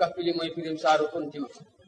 kaf li mooy firim saaru kuntima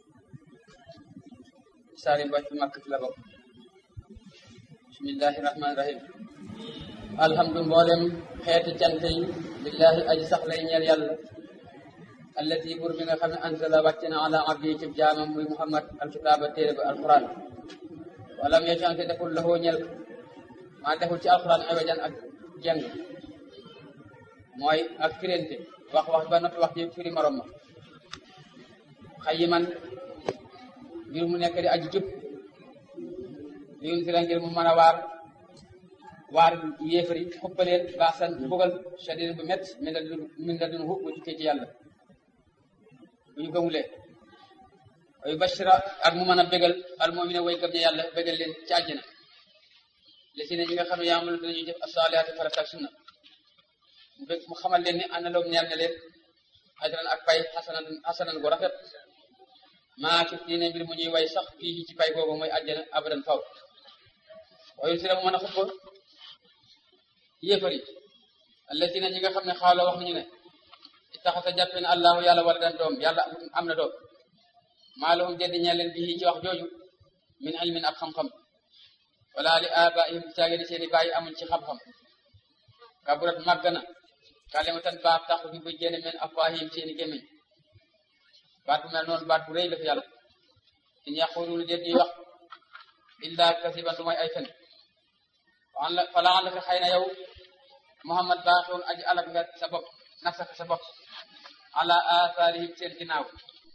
saari mbàcc màkk ci la bokk bismillahi rahmaani rahim alhamdu mboolem xeeti cant yi billahi aji sax lay ñeel yàlla allati bur bi nga xam ne anzala wàcc na ala abdi ci jaamam muy muhammad alkitaaba téere ba alquran walam yecante deful laxoo ñeel maa deful ci alquran awajan ak jeng mooy ak firente wax wax ba noppi wax ji firi morom ma xayi man ngir mu nekk di aji jub yun si la ngir mu mën a waar waar yéefari xuppaleen baasan bugal shadid bu met min la dun min la dun hu bu jukkee ci yàlla bu ñu gëmulee ay bashira ak mu mën a bégal al mu'mina way gëm ne yàlla bégal leen ci àjjana li si ne ñi nga xam ne yaamalu danañu def asalihaati farata ak sunna mu bég mu xamal leen ni ànd loom ñeel na leen ajran ak pay xasanan xasanan gu rafet maa ci diine mbir mu ñuy way sax fii ci pay boobu mooy àjjana abadan faw waaye si la mu mën a xuppa yéefar yi allatina ñi nga xam ne xaaloo wax nañu ne ittaxasa jàppe ne allahu yàlla wala dan doom yàlla am na doom maa lahum deddi ñeel leen bii ci wax jooju min ilmin ak xam-xam wala li abaihim caage ni seeni bàyyi amuñ ci xam-xam kaburat màgg na kalimatan baat tax bi bu génne men afwaahim seeni gémmiñ baat bu mel noonu baat bu rëy la fi yàlla in yaquluuna déet ñuy wax illa kasiban lu mooy ay fen fala an la ka xëy na yow Muhammad baaxoon aji alak nga sa bopp nafsaka sa bopp ala athaarihim seen ginnaaw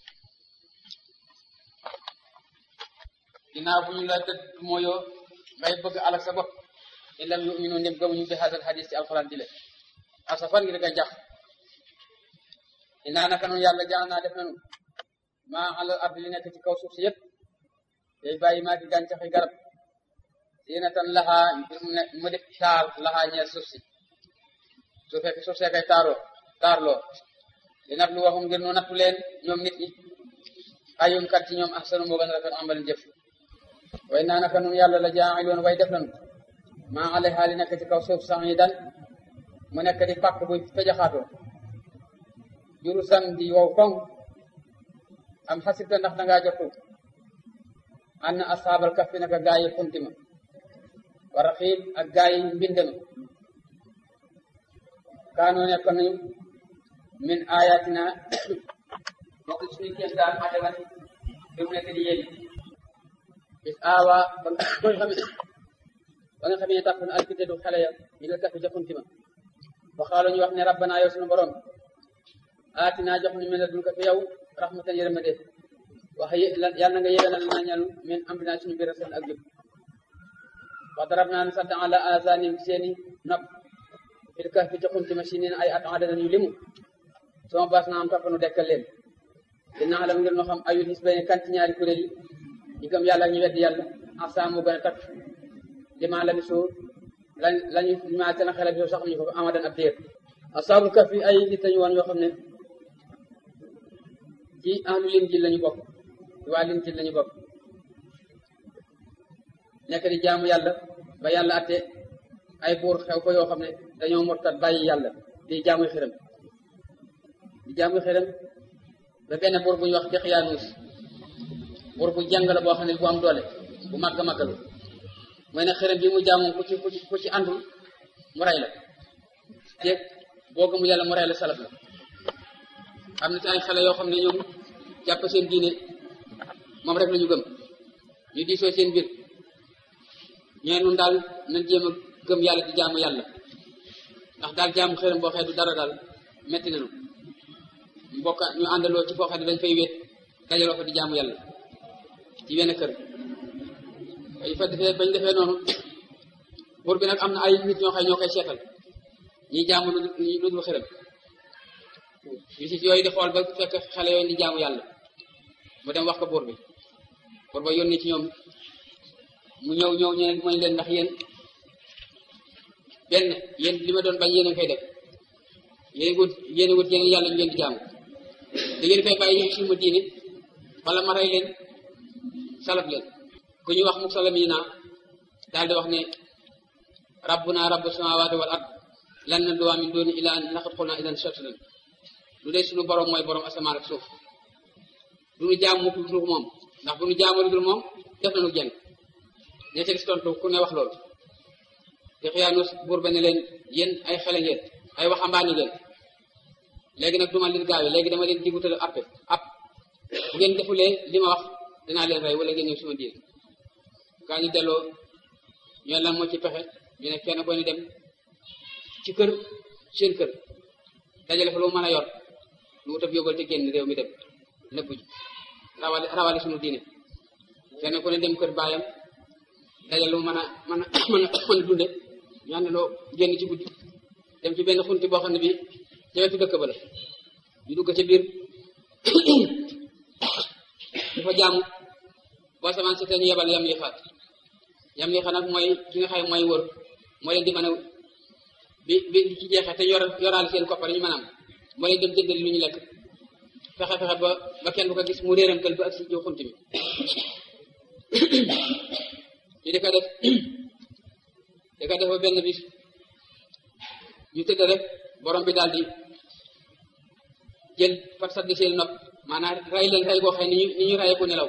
ginnaaw bu ñu la dëdd mooyoo ngay bëgg alak sa bopp in lam yuminu ndem gëmuñu bi hadal hadis ci alquran di le asafan ngir nga jax inaa naka noonu yàlla jaan naa def nanu maa alal ardi li nekk ci kaw suuf si yëpp day bàyyi maa di gàncaxi garab zinatan laxaa mu def taar laxaa ñeel suuf si su fekk suuf see kay taaroo taarloo li nag lu waxum ngir nu nattu leen ñoom nit ñi ayum kat ci ñoom ahsanu moo gën a rafet amal jëf way naa naka noonu yàlla la jaa'iloon way def nanu maa alayha li nekk ci kaw suuf sax yi dan mu nekk di pàkk bu fejaxaatoo juru san di wow koŋ am xasibta ndax dangaa jotu an na asaabal kaf fi naka gaa yi xuntima wa raxiim ak gaa yi mbindama kaanoo nekk nañu min ayatina bokk ci suñu kéem daan ajaban bi mu nekk di yéeli bis aawa ba nga xamee ba nga xamee tàpp na alkitedu xale ya ñu nga kaf ja xuntima wa xaalo ñu wax ne rabbana yow suñu borom aatina jox ñu mel ne dul ko fi yow rahmatan yërmande wax yàlla na nga yéwénal na ñal min amrina suñu biir seen ak jub wa darab naa ne sant ala azanim seeni nopp fil kahfi ci xuntima si neen ay at adana yu limu sama baas na am topp nu dekkal leen dina alam ngir no xam ayul xis bene kanti ñaari kuréel yi ñu gëm yàlla ñu weddi yàlla asa mu gën a takk lima la bisu lañ lañu ma seen xelal bi sax ñu ko amadan ab diir asaabul kahfi ay nit lañu woon yoo xam ne ci ahlu Linjiil lañu bokk waa Linjiil lañu bokk nekk di jaamu yàlla ba yàlla atte ay buur xew ko yoo xam ne dañoo murtat bàyyi yàlla di jaamu xërëm di jaamu xërëm ba benn buur bu ñu wax Dexyaanuus buur bu jàng la boo xam ne bu am doole bu màgg màggalu mooy ne xërëm bi mu jaamu ku ci ku ci àndul mu rey la te boo gëmu yàlla mu rey la salaf la am na ci ay xale yoo xam ne ñoom jàpp seen diine moom rek la ñu gëm ñu diisoo seen biir ñee nun daal nañ jéem a gëm yàlla di jaamu yàlla ndax daal jaamu xërëm boo xee du dara daal metti nañu mbokk ñu àndaloo ci foo xam ne dañ fay wéet dajaloo fa di jaamu yàlla ci wenn kër bañ fa defee bañ defee noonu buur bi nag am na ay nit ñoo xam ñoo koy seetal ñi jaamu lu dul xërëm visite yooyu di xool ba fekk xale yooyu di jaamu yàlla mu dem wax ko buur bi buur ba yónni ci ñoom mu ñëw ñëw ñu ne mooy leen ndax yéen benn yéen li ma doon bañ yéen a koy def yéen wut yéen wut yéen yàlla ñu leen di jaamu da ngeen koy bàyyi ñëw suñu diine wala ma rey leen salab leen ku ñu wax mu salamina daal di wax ne rabbuna rabbu samawati wal ard lan nad'uwa min duni illa an laqad qulna idan shatanan lu dee suñu borom mooy borom asamaan ak suuf du nu jaam mukk lu moom ndax bu nu jaamoo lu dul moom def nañu jeng ña ca gis tontu ku ne wax loolu te xiyaanu buur ba ne leen yéen ay xele ngeen ay waxambaane ngeen léegi nag duma leen gaawe léegi dama leen digutal appe app bu ngeen defulee li ma wax dinaa leen rey wala ngeen ñëw suma diir gaa ñu delloo ñu lan moo ci pexe ñu ne kenn ko ni dem ci kër seen kër dajale fa lu mën a yor lu wutab yóbbal te génn réew mi dem nëbbu ji rawale rawale suñu diine kenn ku ne dem kër baayam dajale lu mën a mën a mën a mën a dunde ñu ànd loo génn ci guddi dem ci benn xunti boo xam ne bi ca wetu dëkk ba la ñu dugg ca biir dafa jaamu boo samaan si te ñu yebal yam li xaat yam li xaat nag mooy ki nga xam mooy wër moo leen di mën a bi bi ci jeexee te yor yoraale seen koppar ñu mën a am moo leen dem jëndali lu ñu lekk fexe fexe ba ba kenn bu ko gis mu réeramtal ba ak si jiw xunti mi ñu di ko def di ko def ba benn bis ñu tëdd rek borom bi daal di jël par sat di seen nopp maanaam rey leen rey boo xam ne ni ñu ni ñu reyee ku nelaw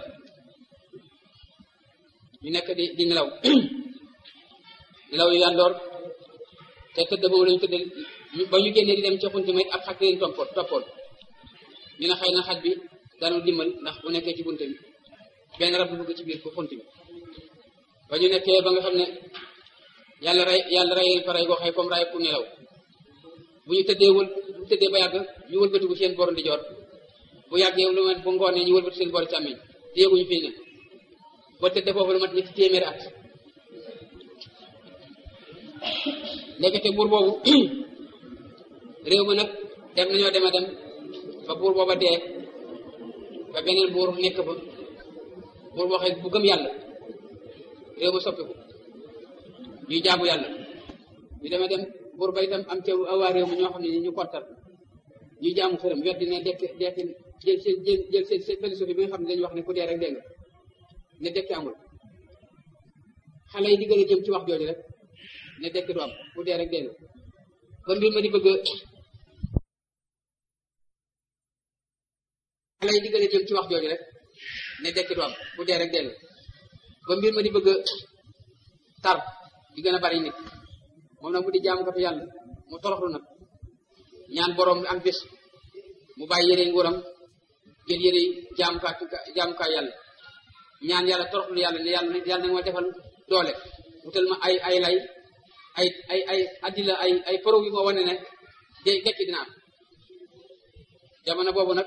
ñu nekk di di nelaw nelaw yu yàndoor te tëdd boobu lañu tëdd ba ñu génnee di dem ci xunti may ab xaj leen toppoon toppoon ñu ne xëy na xaj bi daanu dimbal ndax bu nekkee ci bunte bi benn rab bu dugg ci biir ko xunti bi ba ñu nekkee ba nga xam ne yàlla rey yàlla rey leen fa rey boo xëy comme rey ku nelaw bu ñu tëddee wël bu tëddee ba yàgg ñu wëlbatiku seen boru ndi joor bu yàggee lu ma bu ngoonee ñu wëlbati seen boru càmmiñ te yëguñu fii ne ba tëddee foofu lu mat ñetti téeméeri at ndekete buur boobu réew ma nag dem nañoo dem a dem ba buur booba dee ba beneen buur nekk fa buur boo xëy bu gëm yàlla réew ma soppiku ñuy jaamu yàlla ñu dema dem buur ba itam am ca waa réew mi ñoo xam ne ñu kontar ñuy jaamu xërëm weddi ne dekk dekk jël seen jël seen seen philosophie bi nga xam ne dañuy wax ne ku dee rek dégg nga ne dekki amul xale yi di gën a jëm ci wax jooju rek ne dekk du am ku dee rek dégg nga ba mbir ma di bëgg xale yi di gën a jëm ci wax jooju rek ne dekk du am ku dee rek dégg nga ba mbir ma di bëgg tar di gën a bari nit moom nag mu di jaamu ko fi yàlla mu toroxlu nag ñaan borom am bés mu bàyyi yére nguuram jël yére jaamukaay jaamukaay yàlla ñaan yàlla toroxlu yàlla ne yàlla yàlla nag ma defal doole wutal ma ay ay lay ay ay ay addila ay ay preuve yu ma wane ne de dekki dina am jamono boobu nag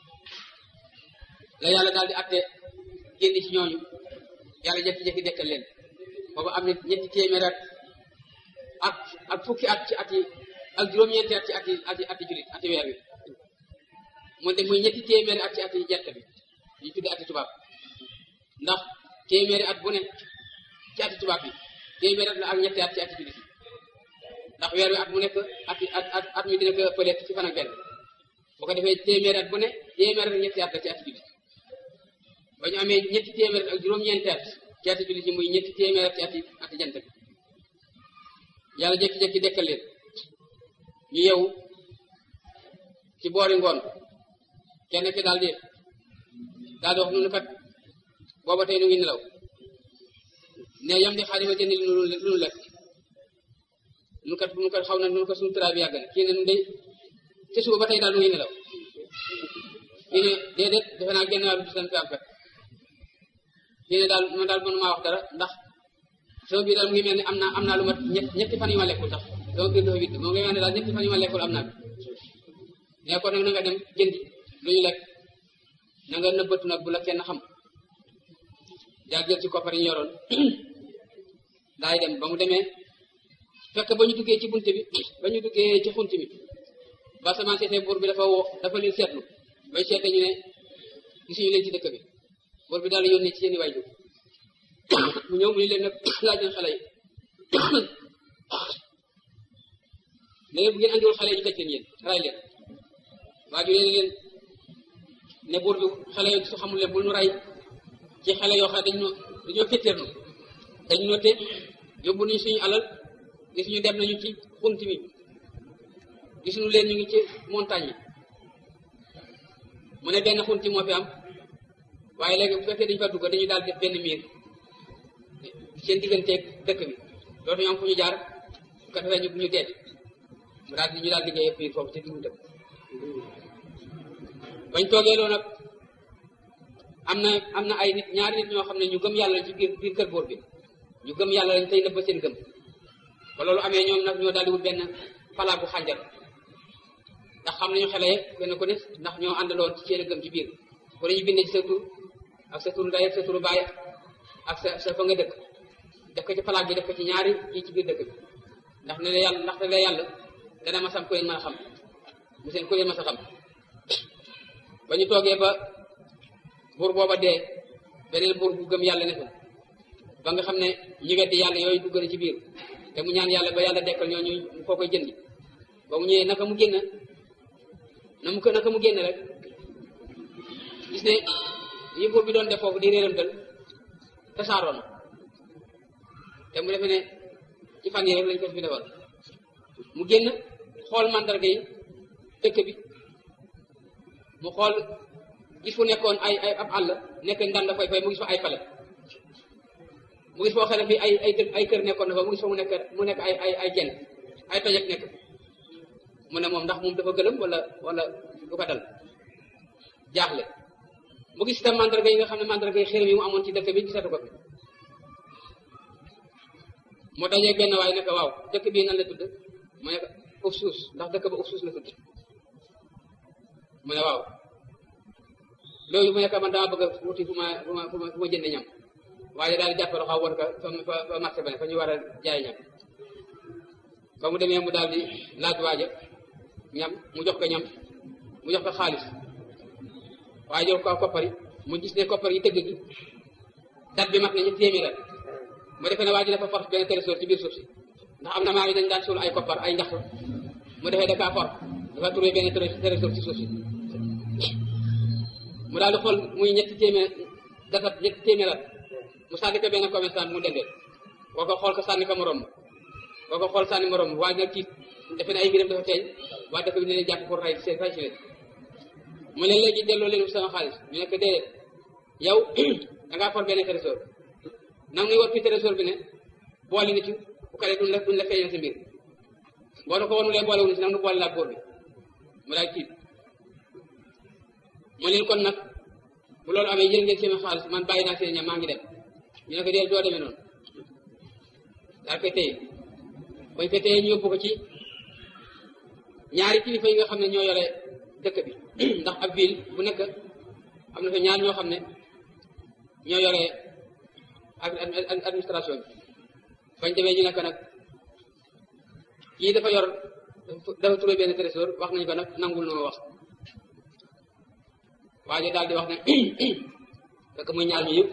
la yàlla daal di atte génn ci ñooñu yàlla jekki-jekki dekkal leen boobu am na ñetti téeméer at ak ak fukki at ci ati ak juróom-ñeenti at ci ati ati ati julit ati weer wi moo de muy ñetti téeméeri at ci ati jett bi ñu tudde ati tubaab ndax téeméeri at bu ne ci ati tubaab bi téeméeri at la ak ñetti at ci ati julit ndax weer wi at mu nekk ati at at at mi dina ko ëppale ci fan ak benn bu ko defee téeméeri at bu ne téeméeri at ñetti at la ci ati julit ba ñu amee ñetti téeméeri ak juróom-ñeenti at ci ati julit yi muy ñetti téeméeri at ci ati ati jant bi yàlla jékki-jékki dekkal leen ñu yeewu ci boori ngoon kenn ki daal di daal di wax nunu kat booba tey nu ngi nelaw ne yam di xaadima te ni lu nu lekk nu kat nu kat xaw na nu ko suñu tëraay bi yàgg na kii ne nu day te suba ba tey daal nu ngi nelaw kii ne déedéet defe naa genn wàllu bis lañ fi am kat kii ne daal man daal mënu maa wax dara ndax sama biir daal mu ngi mel ni am naa am naa lu mat ñetti fan yu ma lekkul sax sama biir dafa witt moo ngi mel ne daal ñetti fan yu ma lekkul am naa ne ko nag na nga dem jëndi lu ñu lekk na nga nëbbatu nag bu la kenn xam daal jël ci koppar yi ñu yoroon daay dem ba mu demee fekk ba ñu duggee ci bunte bi ba ñu duggee ci xunt mi ba sama seetee buur bi dafa woo dafa leen seetlu bay seete ñu ne gisuñu leen ci dëkk bi buur bi daal yónnee ci seeni waajur mu ñëw mu ni leen nag laaj leen xale yi léegi bu ngeen andiwul xale yi ñu tëj leen yéen ray leen waa ju leen ne buur bi xale yi su xamul leen bul nu ray ci xale yoo xam ne dañu dañoo féttéerlu dañu noté yóbbu nañu suñu alal gis ñu dem nañu ci xunt mi gis ñu leen ñu ngi ci montagne yi mu ne benn xunti moo fi am waaye léegi bu fekkee dañu fa dugg dañu daal def benn miir seen digganteeg dëkk bi dootu ñu am fu ñu jaar bu ko defee ñu ñu deet mu daal di ñu daal liggéey biir foofu ci diggu dëkk bañ toogee loolu nag am na am na ay nit ñaari nit ñoo xam ne ñu gëm yàlla ci biir biir kër góor bi ñu gëm yàlla lañ tey nëbb seen gëm ba loolu amee ñoom nag ñoo daal di wut benn palaat bu xànjar ndax xam nañu xele kenn ku ne ndax ñoo àndaloon ci seen gëm ci biir ko dañu bindee ci sa tur ak sa turu ndey ak sa turu baay ak sa sa fa nga dëkk def ko ci palaat bi def ko ci ñaari kii ci biir dëkk bi ndax ne la yàlla ndax ne la yàlla dana masam ko leen mën a xam mu seen ko leen mas a xam ba ñu toogee ba buur booba dee beneen buur bu gëm yàlla ne fa ba nga xam ne ñu weddi yàlla yooyu dugg na ci biir te mu ñaan yàlla ba yàlla dekkal ñoo ñu foo koy jëndi ba mu ñëwee naka mu génn na mu ko naka mu génn rek gis ne yi buur bi doon def foofu di réeramtal tasaaroon te mu defe ne ci fan yi rek lañ ko fi defal mu génn xool mandarga yi dëkk bi mu xool gis fu nekkoon ay ay ab àll nekk ndanda fay fay mu gis fa ay pale mu gis foo xam ne fii ay ay ay kër nekkoon na fa mu gis fa mu nekk mu nekk ay ay ay jenn ay tojek nekk mu ne moom ndax moom dafa gëlëm wala wala du ko dal jaaxle mu gis itam mandarga yi nga xam ne mandarga yi xërëm yi mu amoon ci dëkk bi gisatu ko fi mu dajee benn waay nekk waaw dëkk bii nan la tudd mu nekk uf suus ndax dëkk ba uf suus la tudd mu ne waaw loolu mu nekk man dama bëgg a wuti fu ma fu ma fu ma fu ma jënd ñam waaye daal di jàpp loxo woon ka fa fa marché ba ne fa ñu war a jaay ñam ba mu demee mu daal di laaj waaja ñam mu jox ko ñam mu jox ko xaalis waaye jox ko koppar yi mu gis ne koppar yi tëgg gi dat bi mat na ñetti téeméer at mu defee ne waa ji dafa for benn trésor ci biir suuf si ndax am na maa ngi dañ daan suul ay koppar ay ndax mu defee da kaa for dafa trouvé benn trésor ci suuf si mu daal di xool muy ñetti téeméer datat ñetti téeméer at mu sànni ko benn commerçant mu dendee boo ko xool ko sànni ko morom boo ko xool sànni morom waaye nag tiit defe ne ay mbiram dafa feeñ waaye dafa ne leen jàpp pour ray seen ray si leen mu ne léegi delloo leen sama xaalis ñu nekk déedéet yow da ngaa for benn trésor nag muy war fi trésor bi ne boole na ci bu kale duñ la duñ la feeñal sa mbir boo na ko wanulee boole wuñu si nag nu boole laa góor bi mu daal tiit mu leen kon nag bu loolu amee jël ngeen seen xaalis man bàyyi naa seen ñam maa ngi dem ñu ne ko dee doo demee noonu daal koy téye bañ ko téye ñu yóbbu ko ci ñaari kilifa yi nga xam ne ñoo yore dëkk bi ndax ab ville bu nekk am na fa ñaar ñoo xam ne ñoo yore administration bi bañ demee ñu nekk nag kii dafa yor dafa trouvé benn trésor wax nañu ko nag nangul na ma wax waaye daal di wax ne fekk muy ñaar ñu yëpp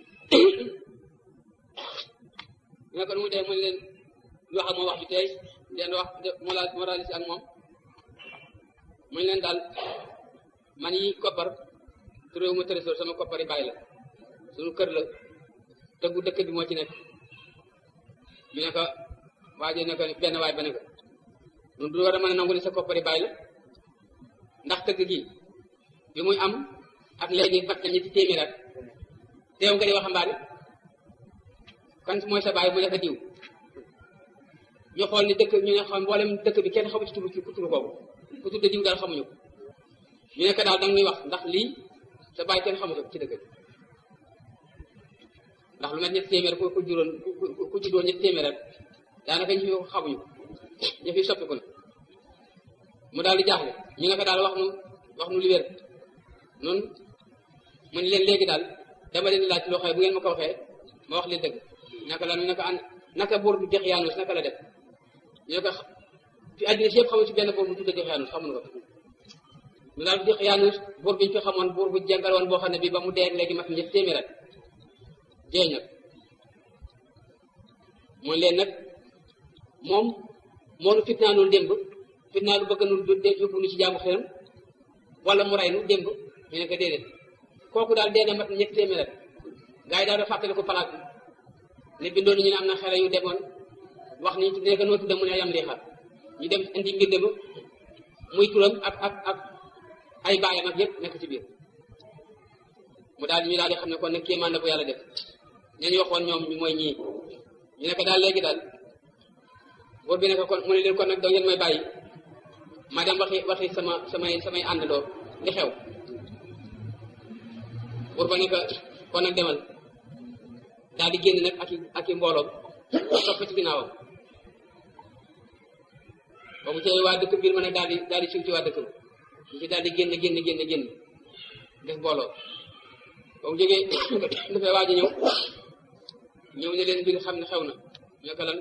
ñu ne ko nu mu dee mu leen wax ak moom wax ju tey leen wax moralisi ak moom mu leen daal man yi koppar turéewu ma trésor sama koppar yi bàyyi la suñu kër la tëggu dëkk bi moo ci nekk ñu ne ko waaje ne ko benn waay ba ne ko ñun du war a mën a nangu ne sa koppar yi bàyyi la ndax tëgg gi bi muy am ak léegi mat na ñetti téeméer at teew nga di waxambaane kan mooy sa baay mu nekk diw ñu xool ni dëkk ñu ne xam mboolem dëkk bi kenn xamu ci turu ku turu boobu ku tudde diw daal xamuñu ko ñu nekk daal danga ñuy wax ndax lii sa baay kenn xamu ko ci dëkk bi ndax lu met ñetti téeméer ku ku juróon ku juddoon ñetti téeméer at daanaka ñu fi xamuñu ñu fi soppiku na mu daal di jaaxle ñu ne ko daal wax nu wax nu li wér noonu mu ne leen léegi daal dama leen laaj loo xëy bu ngeen ma ko waxee ma wax leen dëgg naka la ñu ne ko an naka buur bu jeex yaanus naka la def ñu ne ko fi àddina si yëpp xamu ci benn buur bu tudde jeex yaanus xamuñu ko ñu daal jeex yaanus buur bi ñu fi xamoon buur bu jàngal woon boo xam ne bii ba mu dee léegi mat ñetti téeméer at jeeñ nag mooy leen nag moom moo nu fitnaanul démb fitnaalu bëgg nu yóbbu nu ci jaamu xelam wala mu ray nu démb ñu ne ko déedéet kooku daal dee na mat ñetti téeméer at gars yi daal da fàttali ko palaat bi ne bindoon ñu ne am na xale yu demoon wax ni ne ko noo tudda mu ne yam lii xar ñu dem indi mbir ba muy turam ak ak ak ay baayam ak yëpp nekk ci biir mu daal ñu daal di xam ne kon nag kéemaan la bu yàlla def ñañ waxoon ñoom mooy ñii ñu ne ko daal léegi daal buur bi ne ko kon mu ne leen kon nag doo ngeen may bàyyi ma dem waxi waxi sama samay samay àndandoo li xew buur ba ne ko kon nag demal daal di génn nag ak i ak i mbooloom topp ci ginnaawam ba mu cee waa dëkk biir ma nag daal di daal di siw ci waa dëkk ñu ci daal di génn génn génn génn def mbooloo ba mu jógee dafay waaj a ñëw ñëw ne leen mbir xam ne xew na ñu ko lan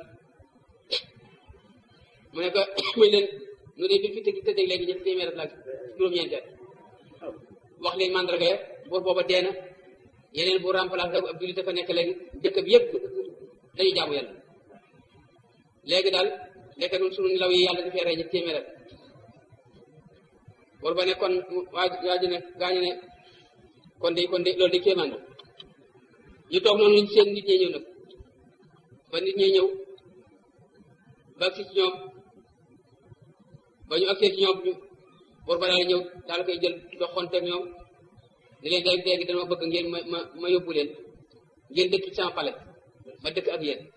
mu ne ko muy leen nu dee bi fi tëgg tëddee léegi ñetti téeméer ak juróom-ñeenti at wax leen mandarga ya buur booba dee na yeneen bu remplacé ab jullit dafa nekk léegi dëkk bi yëpp dañuy jaamu yàlla léegi daal lekk nun sunu law yi yàlla dafay rey ñetti téeméer at buur ba ne kon waa waa ji ne gaañu ne kon de kon de loolu de kéemaan ñu toog noonu seen nit ñi ñëw nag ba nit ñi ñëw ba agsi ci ñoom ba ñu agsee ci ñoom ñu buur ba daal ñëw daal koy jël doxonteeg ñoom ni leen day dégg dama bëgg ngeen ma ma ma yóbbu leen ngeen dëkk ci sama pale ma dëkk ak yéen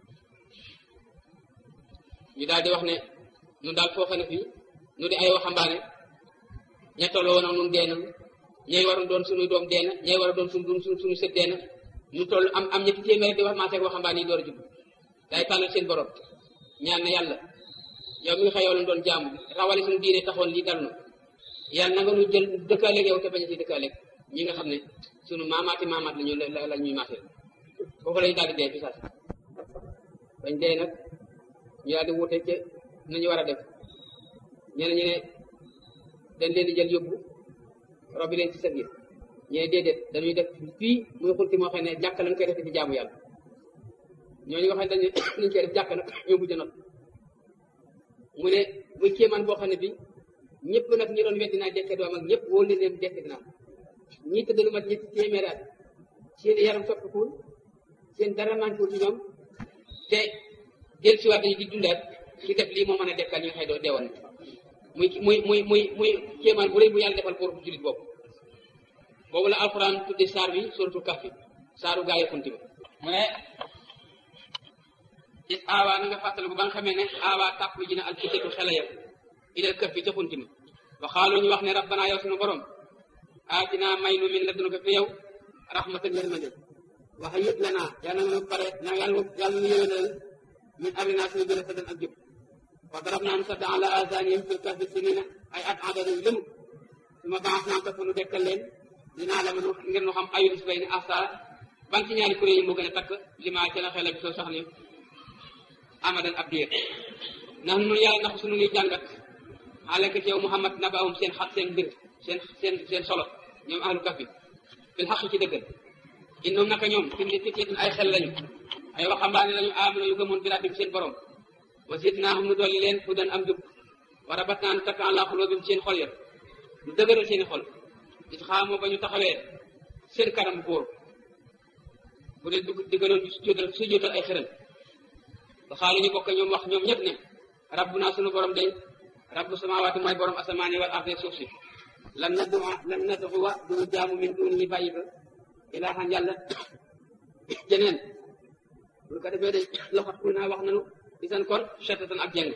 ñu daal di wax ne ñun daal foo xam ne fii ñu di ay waxambaane ña tolloo woon ak ñun dee na ñay waroon doon suñuy doom dee na ñay war a doon suñu suñu suñu sët dee na ñu toll am am ñetti téeméer di wax maa seeg waxambaane yi door a jub day tàllal seen borom ñaan na yàlla yow mi nga xëy yow lañ doon jaamu rawale suñu diine taxoon lii dal na yàlla na nga ñu jël dëkkaaleeg yow te bañ a ci dëkkaaleeg ñi nga xam ne sunu maamaati maamaat la ñu la la ñuy maasee foofu la ñu daal di dee fi saas bañ dee nag ñu daal di wuute ca nañu war a def ñeneen ñu ne dañ leen di jël yóbbu robi leen ci sa biir ñu ne déedéet dañuy def fii muy xulti moo xam ne jàkk lañ koy def di jaamu yàlla ñooñu nga xam ne dañu nañ koy def jàkk nag ñoo mujj not mu ne muy kéemaan boo xam ne bi ñëpp nag ñi doon weddi naa dekke doom ak ñëpp wóor leen leen dekk dinaa ñii tëdd lu mat ñetti téeméeri at seen yaram soppikuwul seen dara manquewul ci ñoom te del si waat dañu di dundaat ci def lii moo mën a dekkal ñi nga xëy doo deewoon muy muy muy muy muy kéemaan bu rëy bu yàlla defal pour julit boobu boobu la alxuraan tudde saar bi suratul kahfi saaru gaa yi xunti ba mu ne is aawaa na nga fàttaliku ba nga xamee ne aawaa tàpp ji na alfitatu xele ya ilal kër fi ca xunti ma wa xaalu ñu wax ne rabbana yow sunu borom aatina may nu min ladunka fi yow rahmatan yërmande waxa yëpp la naa yàlla na pare na yàlla yàlla nu yëwénal min amrina suñu gën a sadan ak jub wa darab naa nu sadda ala azanihim fil kahfi sinina ay at adada yu lëmu su ma baax naa ko nu dekkal leen dinaa la mën ngir nu xam ayul si bay ni asa ban ci ñaari kuréel yi moo gën a takk li maa ci la xel bi soo sax ni amadan ab diir ndax nun yàlla ndax suñu ngi jàngat xaaleka ci yow Muhammad nabaahum seen xat seen mbir seen seen seen solo ñoom ahlu kahfi fil xaq ci dëggal innahum naka ñoom fi mu fityatin ay xel lañu ay waxambaane lañu aamino yu gëmoon bi rabbim seen borom wa zidnaahum nu dolli leen hudan am jub wa rabatnaa nu takk ala xuluubihim seen xol ya nu dëgëral seeni xol it xaamoo ba ñu taxawee seen kanam góor bu dee dugg diggaloon sujjóotal sujjóotal ay xëral ba xaalu ñu bokk ñoom wax ñoom ñëpp ne rabbuna sunu borom day rabbu samawaati mooy borom asamaani wal ardi suuf si lan naddu lan naddu wa du jaamu min duun ñi bàyyi ba ilaahan yàlla jeneen bu ko defee de loxot ku naa wax nanu di seen kon chetatan ak jeng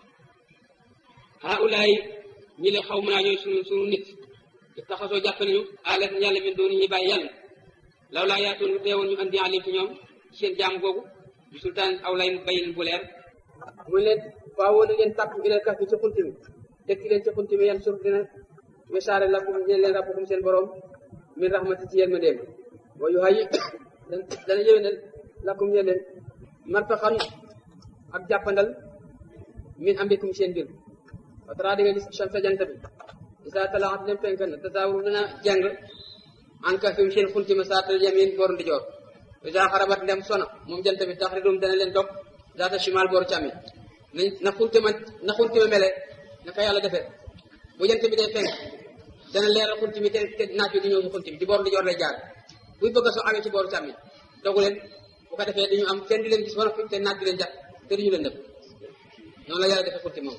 haulaay ñi le xaw mën naa ñooy sunu sunu nit taxasoo jàpp nañu alet yàlla min duun ñi bàyyi yàlla law laa yaatoon teewoon ñu andi alim ci ñoom seen jaam googu bi sultaan aw lay bayin bu leer muy leen waawoo na leen tàpp ilal kaf bi ci xunti mi tekki leen ci xunti mi yan suuf dina wesaare lakum ñeen leen rabbukum seen borom min rahmati ci yéen ma déem wa yu hayi dana yëwénal lakum ñeen leen martaxan ak jàppandal min ambikum seen mbir wa tara di nga gis chamsa jant bi isa talaat dem penk na tasawur dana jàng an kafim seen xunti ma saatal yamin boor ndi joor isa xarabat ndem sona moom jant bi tax ridum dana leen topp zaata shimal booru càmmi na na xunti ma na xunti ma mele naka yàlla defee bu jant bi dee fenk dana leeral xunti mi te te naaj bi di ñëw ci xunti mi di boor ndi joor lay jaar buy bëgg a soo awee ci booru càmmi dogu leen bu ko defee dañu am kenn di leen gis ba noppi te naaj bi leen jàpp te duñu leen def noonu la yàlla defee xunti moom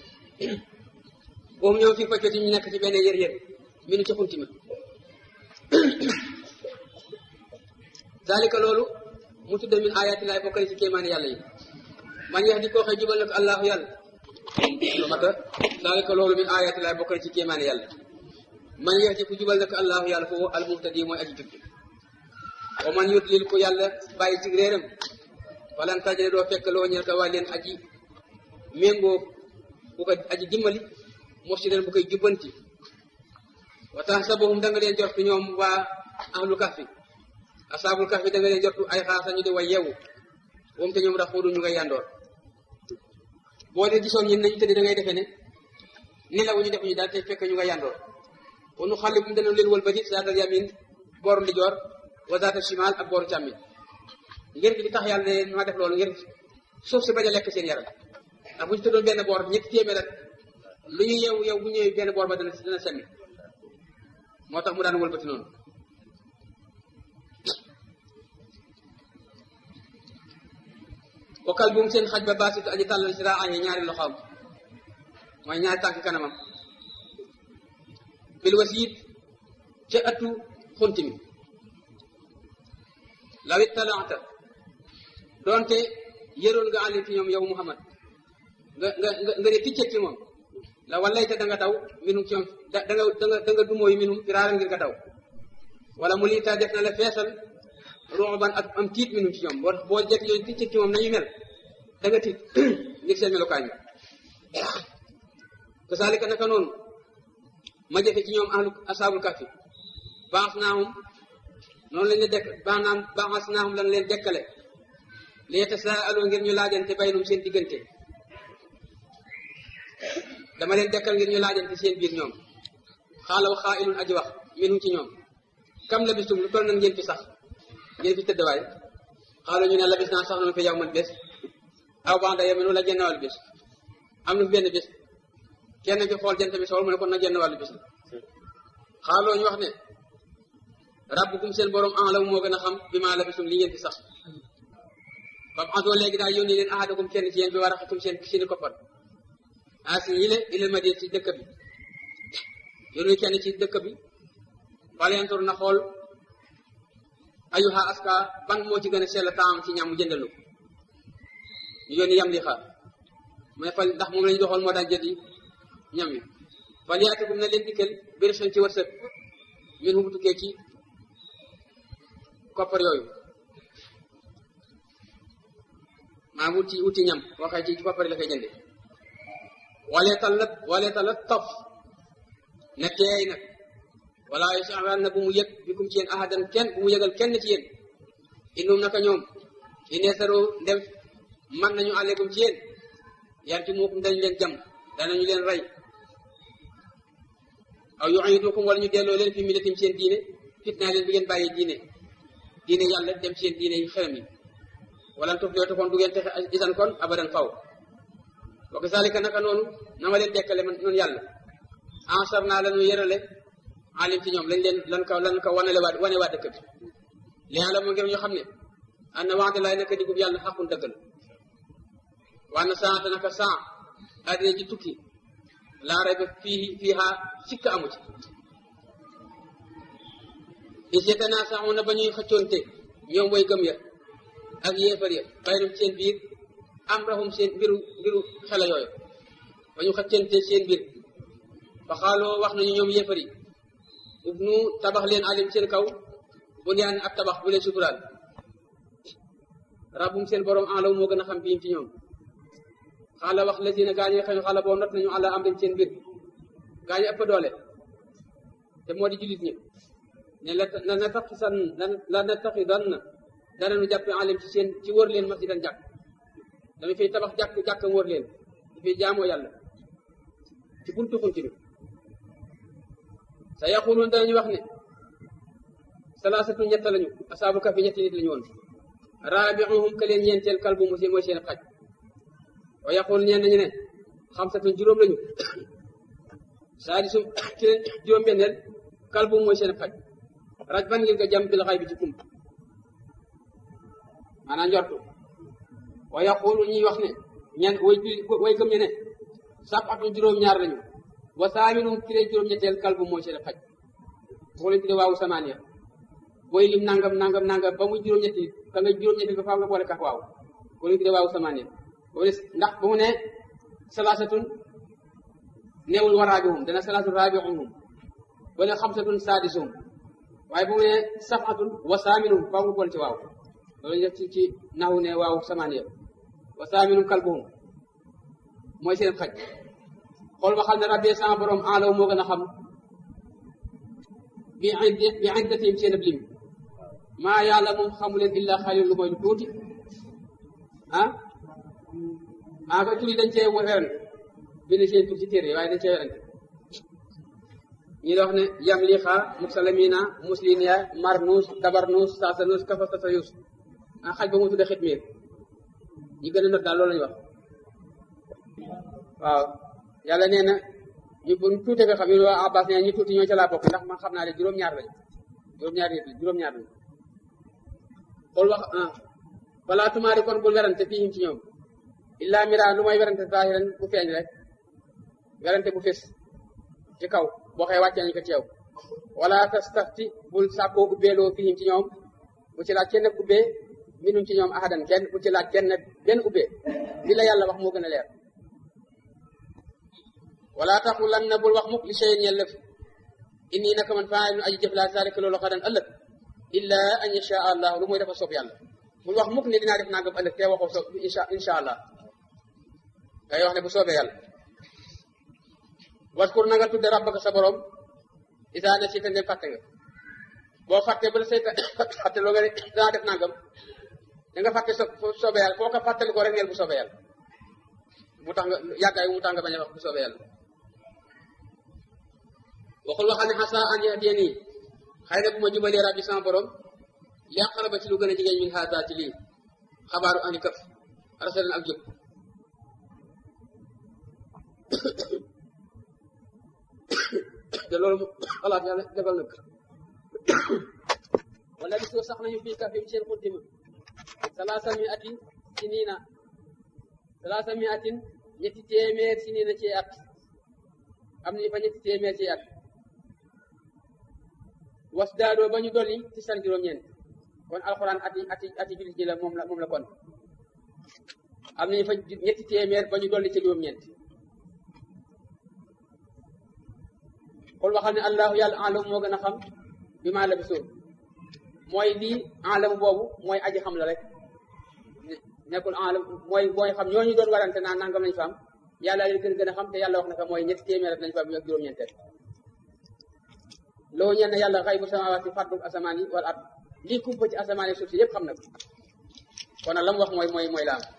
boobu ñoom fii faccoti ñu nekk ci benn yër yër minu ci xunti ma zalika loolu mu tudde min ayaati laay bokkale ci kéemaani yàlla yi man yax di koo xëy jubal na ko allahu yàlla lu mata zalika loolu min ayaati laay bokkale ci kéemaani yàlla man yax di ku jubal na ko allahu yàlla foofu almuhtadi mooy aji jub wa man yudlil ko yàlla bàyyi ci réeram falan tajale doo fekk loo ñel ko waa leen aji méngoo bu ko aji dimbali mursidan bu koy jubbanti wa tahsabuhum da nga leen jortu ñoom waa ahlu kahfi asaabul kahfi da nga leen jortu ay xaasa ñu di way yeewu moom te ñoom raxuudu ñu ngay yandoor boo dee gisoon ñin nañu tëdd da ngay defee ne ni la wu ñu def ñu daal te fekk ñu nga yandoor wa nu xalli bum dana leen wëlbati zaatal yamin booru ndijoor wa zaatal shimal ak booru càmmin ngir gi di tax yàlla ne ma def loolu ngir suuf si bañ a lekk seen yaram ndax bu ñu tëddoon benn boor ñetti téeméer rek lu ñu yeewu yow bu ñëwee benn boor ba dana dana semmi moo tax mu daan wëlbati noonu bokkal buum seen xaj ba baasitu aji tàllal si raa añee ñaari loxoom mooy ñaari tànk kanamam bil wasiit ca ëttu xunt mi lawit talaata doonte yëroon nga àlli fi ñoom yow Muhammad nga nga nga nga ne ticcet ci moom la wallayte da nga daw minum ci ñoom da da nga da nga da nga dumóoyu minum firaaran ngir nga daw wala mu liita def na la feesal ruuban ak am tiit minum ci ñoom boo boo jekk yooyu ticcet ci moom nañu mel da nga tiit ngir seen melokaan yi kasaalika naka noonu ma jëfe ci ñoom ahlu asaabul kafi baax naahum noonu lañ leen dekk baax naam baaxas naahum lan leen dekkale li yatasaalu ngir ñu laajante baynum seen diggante dama leen dekkal ngir ñu laajante seen biir ñoom xaalaw xaailun aji wax minum ci ñoom kam labistum lu toll nan ngeen fi sax ngeen fi tëddwaay xaalu ñu ne labis naa sax nanu fi yow man bés aw banda yow minu la genn wàllu bés am na fi benn bés kenn fi xool jant bi sool mu ne kon na genn wàllu bés la xaaloo ñu wax ne rabbukum seen borom en law moo gën a xam bi maa labistum li ngeen fi sax fam antoo léegi daal yónni leen ahadakum kenn ci yéen bi war a xatum seen seeni koppar asi yi le ilal madina ci dëkk bi yónni kenn ci dëkk bi falentur na xool ayuha aska ban moo ci gën a sell taam ci ñam mu jëndalu ñu yónni yam li xaar mu ne fal ndax moom lañu doxoon moo daan jëndi ñam yi fal yaatikum na leen dikkal bir ci wërsëg min hu bu tukkee ci koppar yooyu maa wuti wuti ñam waxee ci koppar la koy jënde walee talat walee talat taf na teey nag wala yash'uran na bu mu yëg bikum ci yéen ahadan kenn bu mu yëgal kenn ci yéen innum naka ñoom ineesaro ndem man nañu aleykum ci yéen yar ci muukum dañu leen jam danañu leen rey aw yu'idukum wala ñu delloo leen fi millatim seen diine fitnaa leen bi ngeen bàyyi diine diine yàlla dem seen diine yi xelam yi wala tuflihuu te kon du ngeen texe isan kon abadan faw wa kazalika naka noonu na ma leen dekkale man noonu yàlla ansar naa lanu yërale alim ci ñoom lañ leen lan ko lan ko wanale waa wane waa dëkk bi li yàlla moo ngir ñu xam ne an na waxte laay naka digub yàlla xaqun dëgg la waa na saante naka saa addina ci tukki laa rayba fii fii xaa sikk amu ci iseta naa saxu na ba ñuy xëccoonte ñoom way gëm ya ak yéefar ya baynum seen biir am raxum seen mbiru mbiru xela yooyu ba ñu xëccante seen biir fa xaaloo wax nañu ñoom yéefar yi ub nu tabax leen alim seen kaw bu niyaan ak tabax bu leen suturaal rabbum seen borom en law moo gën a xam biim ci ñoom xaala wax lazina gaa ñi nga xam ne xaala boo not nañu àlla am dem seen mbir gaa ñi ëpp doole te moo di jullit ñi ne la la na taqisan la na taqidan na danañu jàppe alim ci seen ci wër leen masjidan jàkk dama fiy tabax jàkk jàkk wër leen di fiy jaamoo yàlla ci buntu xunti bi sa yaqulun danañu wax ne salaasatu ñett lañu asaabu kafi ñetti nit lañu woon raabiuhum ka leen ñeenteel kalbu mu mooy seen xaj wa yaqul ñeen nañu ne xamsatun juróom lañu saadisum ki leen juróom benneel kalbu mooy seen xaj raj ban ngir nga jam bil xay bi ci kump maanaam njortu wa yaqulu ñuy wax ne ñen way way gëm ñe ne sab'atun juróom ñaar lañu wa saaminum ki leen juróom ñetteel kalbu mooy seen xaj boo leen tudde waawu samaaniya booy lim nangam nangam nangam ba mu juróom-ñetti ka nga juróom-ñetti ba faaw nga boole kaf waaw bu ñu tuddee waaw samaaniya ndax bu mu ne salaasatun neewul wa raabi'uhum dana salaasatun raabi'uhum ba ne xamsatun saadisuhum waaye bu mu ne sab'atun wa saaminun faaw nga boole ci waaw loolu ñu def ci ci naxu ne waaw samaaniya wa saaminun kalbuhum mooy seen xaj xool ba xam ne rabbi sama borom alaw moo gën a xam bi bi iddatihim seen ab lim maa yàlla moom xamu leen illa xalil lu mooy lu tuuti ah ah ba turi dañ cee werante bind seen tur ci téere waaye dañ cee werante ñi la wax ne yam lixa musalamina musliniya marnus tabarnus sasanus kafastatayus ah xaj ba mu tudde xitmiir ñi gën a not daal loolu lañu wax waaw yàlla nee na ñu bu tuute nga xam ne waa Abbas nee ñu tuuti ñoo ca laa bokk ndax man xam naa ne juróom-ñaar lañ juróom-ñaar nit juróom-ñaar lañ xool wax ah balaa tumaari kon bul werante fii ci ñoom illa mira lu may werante zaahiran bu feeñ rek werante bu fés ci kaw boo xëy wàccee ñu ko ci yow wala tastafti bul sàkkoo ubbeeloo fii ci ñoom bu ci laaj kenn ubbee minum ci ñoom ahadan kenn bu ci laaj kenn benn ubbee li la yàlla wax moo gën a leer wala taxulan na bul wax mukk li cheyin yellëf inni naka man faa nu aji jëf laa zalika loolu xadan ëllëg illa an yasha allah lu muy dafa soob yàlla bul wax mukk ne dinaa def nangam ëllëg te waxoo soob insha insha allah ngay wax ne bu soobee yàlla waskur na nga tudde rabbaka sa borom isa ne si te ndem fàtte nga boo fàtte ba la say fàtte loo nga ne danaa def nangam da nga fàtte so soobee yàlla foo ko fàttali ko rek neel bu soobee yàlla mu tax nga yàggaay mu tax nga bañ a wax bu soobee yàlla waxul waxal ne xasa an yahdiyani xëy na bu ma jubalee rabbi sama borom li aqraba ci lu gën a jigéen min haada ci lii xabaaru ani këf rasalan ak jub te loolu xalaat yàlla defal nag wala bi soo sax nañu fii kafim seen xuntima salaasa mi atin si niina salaasa mi atin ñetti téeméer si niina ci at am nañu fa ñetti téeméer ci at was daadoo ba ñu dolli ci san juróom-ñeent kon alxuraan ati ati ati jullit ji la moom la moom la kon am nañu fa ñetti téeméer ba ñu dolli ci juróom-ñeent xool waxal ne allahu yàlla alam moo gën a xam bi maa la bisoon mooy lii alam boobu mooy aji xam la rek nekkul alam mooy mooy xam ñooñu doon warante naan nangam lañ fa am yàlla leen gën gën a xam te yàlla wax na ko mooy ñetti téeméer lañ fa am ak juróom-ñeenteel loo ñeen ne yàlla xay bu samawaati fàddu asamaan yi wala at lii kumpa ci asamaan yi suuf si yëpp xam na ko kon nag la mu wax mooy mooy mooy laam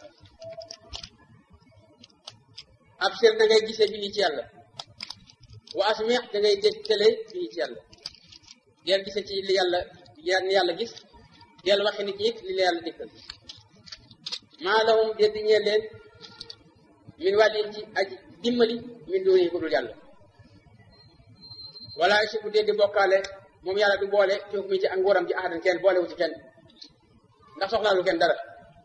ab sir da ngay gisee bi lii ci yàlla wa asmi da ngay dégg télé bi lii ci yàlla deel gisee ci li yàlla ni yàlla gis deel waxi nit ñi li la yàlla dikkal maa lahum déddi ñee leen min wàllin ci aji dimbali min dooni ko dul yàlla wala si bu dee di bokkaale moom yàlla du boole ci mi ci ak nguuram ci ahadan kenn boolewu ci kenn ndax soxlaalu kenn dara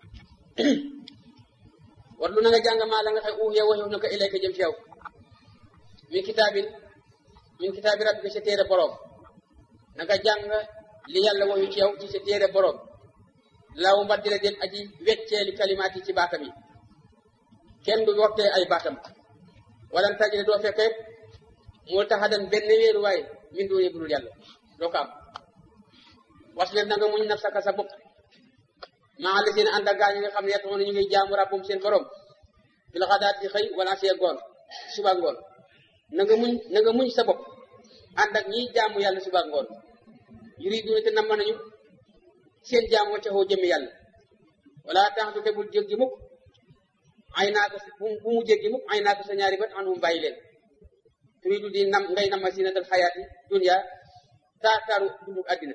war lu na nga jàng maa la nga xëy uxee waxew na ko ilayka jëm ci yow min kitaabin min kitaabi rabbika sa téere boroom na nga jàng li yàlla waxu ci yow ci sa téere boroom laaw mbaddila den aji wecceeli kalimaat yi ci baatam yi kenn du wottee ay baatam wala tajide doo fekke moo taxadan benn wéeru waay min doone budul yàlla doo ko am wasbir na nga muñ nafsaka sa bopp maa la seen ànd ak gaa ñi nga xam ne yettoon ñu ngi jaamu rabbum seen borom bil xadaat di xëy wala see goon suba ngoon na nga muñ na nga muñ sa bopp ànd ak ñiy jaamu yàlla suba ngoon yuriduuna te namm nañu seen jaamu ca xoo jëmmi yàlla wala tax du te bul jéggi mukk ay naa ko bu mu jéggi mukk ay naa ko sa ñaari bët anum bàyyi leen turidu di nam ngay nama si na dal xayaati dunya taataaru dundug àddina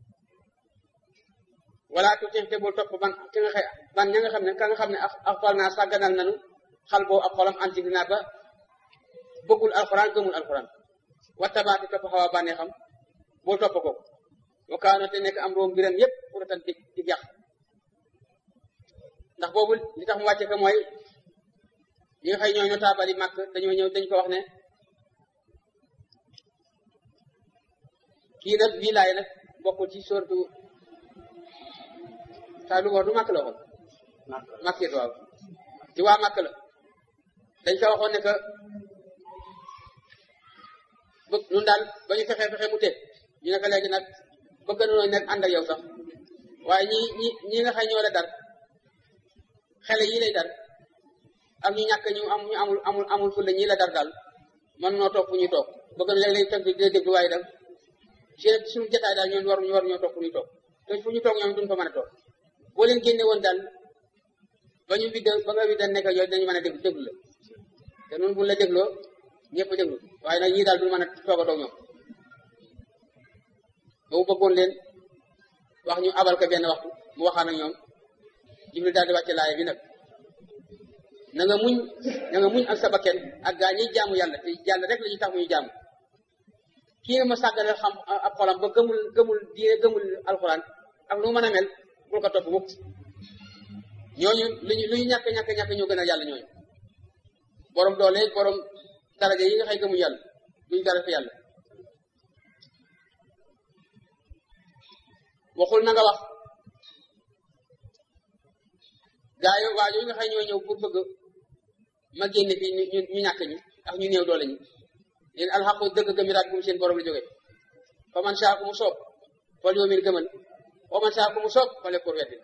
wala tuuti te bul topp ban ki nga xëy ban ña nga xam ne ka nga xam ne ak xol naa sàgganal nanu xal boo ak xolam anti naa ba bëggul alxuraan gëmul alxuraan wattabaati topp xaw a bànnee xam bul topp ko wa kaana te nekk am room mbiram yépp pour tan dig dig yàq ndax boobu li tax mu wàcce ko mooy ñi nga xëy ñoo ñoo taabali màkk dañoo ñëw dañ ko wax ne kii nag wilaay nag bokkul ci sortu saa lu wax du màkk la waxoon màkk it waaw ci waa màkk la dañ ko waxoon ne que bëgg ñun daal ba ñu fexee fexe mu tee ñu ne ko léegi nag bëgg nañoo nekk ànd ak yow sax waaye ñi ñi ñi nga xam ñoo la dar xele yi lay dar ak ñu ñàkk ñu am ñu amul amul amul fu la ñi la dar daal man noo toog fu ñuy toog bëgg na léeg-léeg tënk dina déglu waaye daal suñu jotaay daal ñoom war ñu war ñoo toog fu ñuy toog te fu ñu toog ñoom duñ fa mën a toog boo leen génne woon daal ba ñu vidde ba nga vidde nekk yooyu dañu mën a déglu déglu la te noonu buñ la dégloo ñëpp déglu waaye nag ñii daal duñ mën a toog a toog ñoom boobu bëggoon leen wax ñu abal ko benn waxtu mu waxaan ak ñoom Jibril daal di wàcce laaya bi nag na nga muñ na nga muñ ak sa bakken ak gaa ñiy jaamu yàlla te yàlla rek la ñuy tax muy jaamu kii nga ma sàgganal xam ab xolam ba gëmul gëmul diine gëmul alxuraan ak lu mën a mel bul ko topp mukk ñooñu luñu lu ñu ñàkk ñàkk ñàkk ñoo gën a yàlla ñooñu borom doole borom daraja yi nga xëy gëmuñu yàlla duñu dara fi yàlla waxul na nga wax gaa yi waa yooyu nga xëy ñoo ñëw pour bëgg ma génne fii ñu ñu ñàkk ñi ak ñu néew doole ñi leen alxaqu dëgg gëmiraat bu mu seen borom la jógee fa man saa ku mu soob fal yoomin gëmal wa man saa ku mu soob fale pour weddi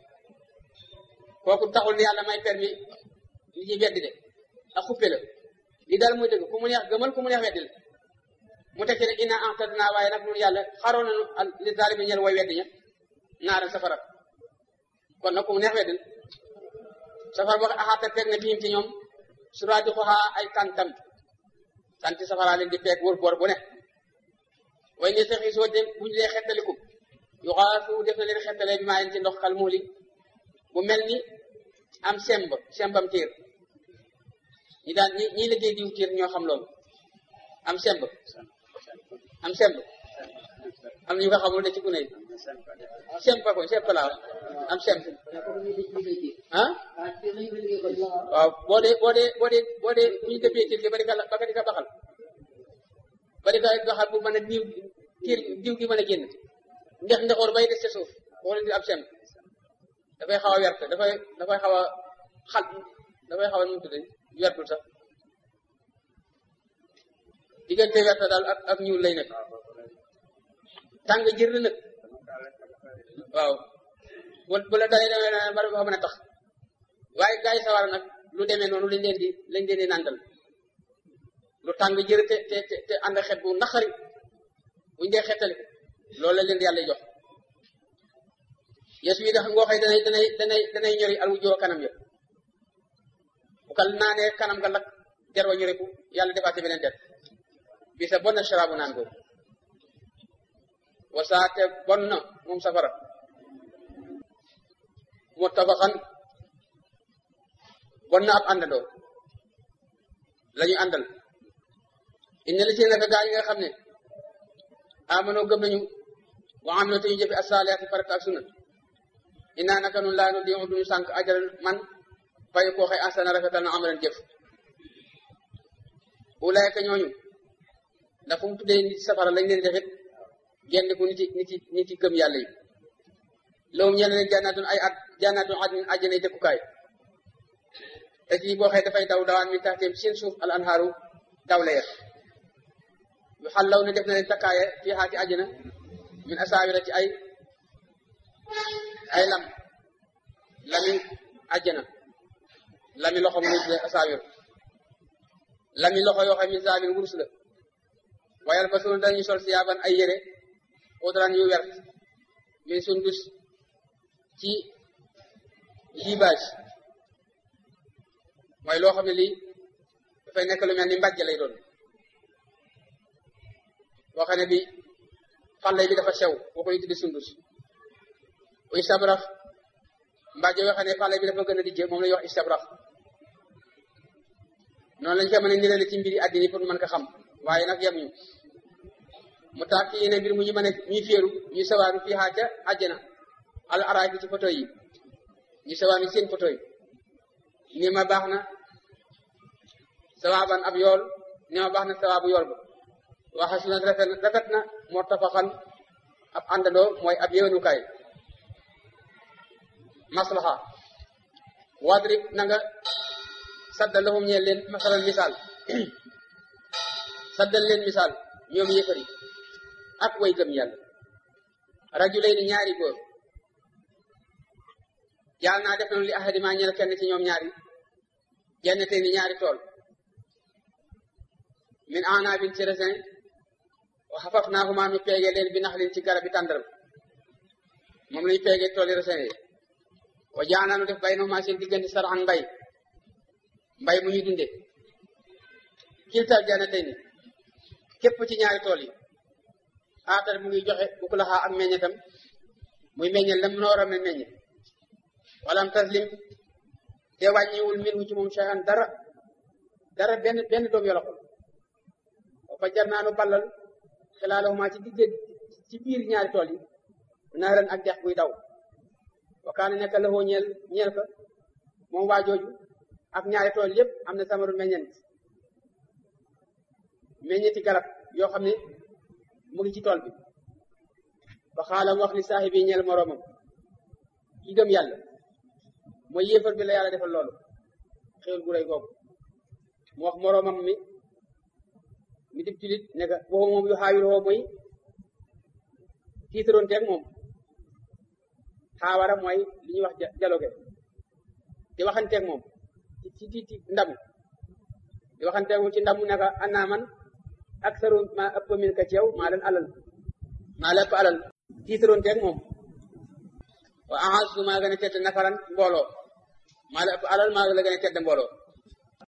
kooku taxul ni yàlla may permis li ñuy weddi de ak xuppe la li daal muy dëgg ku mu neex gëmal ku mu neex weddi la mu tekki ne inna a'tadna waaye nag ñun yàlla xaroon nañu li zaalimi ñel way weddi ña naaral safara kon nag ku mu neex weddi la safara boo axaata peeg na biim ci ñoom suraati xoxaa ay kantam kanti safara leen di peeg wër boor bu ne way ne saxi soo dem buñu dee xettaliku yu xaasu def na leen xettalee bi maa leen ci ndox xal muuli bu mel ni am semb sembam tiir ñi daan ñi ñi liggéey diw tiir ñoo xam loolu am semb am semb am ñu ko xamul de ci gune yi semb ko semb laa am semb ah waaw boo dee boo dee boo dee boo dee bu ñu dëppee tiir gi ba di ka ba di ka baxal ba di ka baxal bu mën a diw tiir diw gi mën a génn ndex ndexoor bay des ca suuf boo leen di am semb dafay xaw a wert dafay dafay xaw a xal dafay xaw a nu mu tudd wertul sax diggante wert daal ak ak ñuul lay nekk tàng jër la nag waaw bu bu la dalee demee na bari ba mën a tax waaye gaa yi sawar nag lu demee noonu lañ leen di lañ leen di nàndal lu tàng jër te te te ànd xet bu naqari buñ dee xettali loolu la leen di yàlla jox yeesu yi dax ngoo xëy danay danay danay danay ñori al wujjoo kanam ya bu kal naanee kanam nga lakk jar wa ñoriku yàlla defaate beneen der bi sa bon na sharaabu naan googu wasaate bon na moom safara muttafaxan bon na ab àndandoo la ñu àndal inna li si naka gaa yi nga xam ne amanoo gëm nañu wa amiloo te ñu jëfe asaliyaati farata ak sunna inaa naka nun laa nu di duñu sànq ajaral man fay koo xëy asana rafetal na amalan jëf ulaayka ñooñu ndax fu mu tuddee nit safara lañ leen defit genn ku niti niti niti gëm yàlla yi lawum ñeen leen jannaatun ay at jannaatun adnin àjjanay dëkkukaay te ci boo xëy dafay daw dawaan min taxteem seen suuf al anhaaru daw leer yu xallaw ne def na leen takkaaye fii xaati àjjana min asaawira ci ay ay lam lami àjjana lami loxo mu ngi asaawir lami loxo yoo xam min zaabin wurus la wayal ba sunu dañuy sol si yaaban ay yére xudran yu wert min sundus ci libage mooy loo xam ne lii dafay nekk lu mel ni mbàjj lay doon boo xam ne bi xale bi dafa sew boo koy tuddi sundus istabrax mbàjj yoo xam ne xale bi dafa gën a dijje moom la ñuy wax istabrax noonu lañ koy mën a nirale ci mbiri àddina pour mën ko xam waaye nag yemuñu mu tax ki yéene mbir mu ñu mën a ñuy féeru ñu sawaaru fii xaa ca àjjana al araay bi ci photo yi ñu sawaaru seen photo yi ni ma baax na sawaaban ab yool ni ma baax na sawaabu yool ba waxa su nag rafet rafet na moo tafaxan ab àndandoo mooy ab yéwénukaay maslaha wadrib na nga saddal lahum ñeel leen masalan misaal saddal leen misaal ñoom yëfari ak way gëm yàlla rajulayni ñaari góor yàlla naa def nañu li ahadima ñeel kenn ci ñoom ñaari jannate ni ñaari tool min anabin ci raisin wa xafafnaahuma nu peege leen bi naxlin ci garab bi tàndaram moom lañu peege tooli raisin yi wa jaanaanu def bay noxuma seen diggante saraxan mbay mbay mu ñu dunde kiltal jannatay ni képp ci ñaari tool yi aatar mu ngi joxe bu ko laxaa ak meññetam muy meññel lam noor a meññe walam taslim te wàññiwul min wu ci moom shay'an dara dara benn benn doom yoloxul fa jar naanu ballal xilaalahuma ci digge ci biir ñaari tool yi naaran ak dex buy daw wa kaana nekk la hoo ñeel ñeel ko moom waa jooju ak ñaari tool yépp am na samaru meññent meññeti garab yoo xam ne mu ngi ci tool bi ba xaalam wax li saaxib yi ñeel moroomam ki gëm yàlla mooy yéefar bi la yàlla defal loolu xéwal gu rëy googu mu wax moroomam mi mi dib julit ne ka boobu moom yu xaawil woo mooy tiitaroon teeg moom xaawara mooy li ñuy wax dialogue di waxanteeg moom ci ci ci ndamu di waxanteeg moom ci ndamu ne ka annaa man aksaru ma ëpp min ka ci yow maa leen alal maa la ëpp alal tiitaroon teeg moom wa ahasu maa gën a tedd nafaran mbooloo maa la ëpp alal maa la gën a tedd mbooloo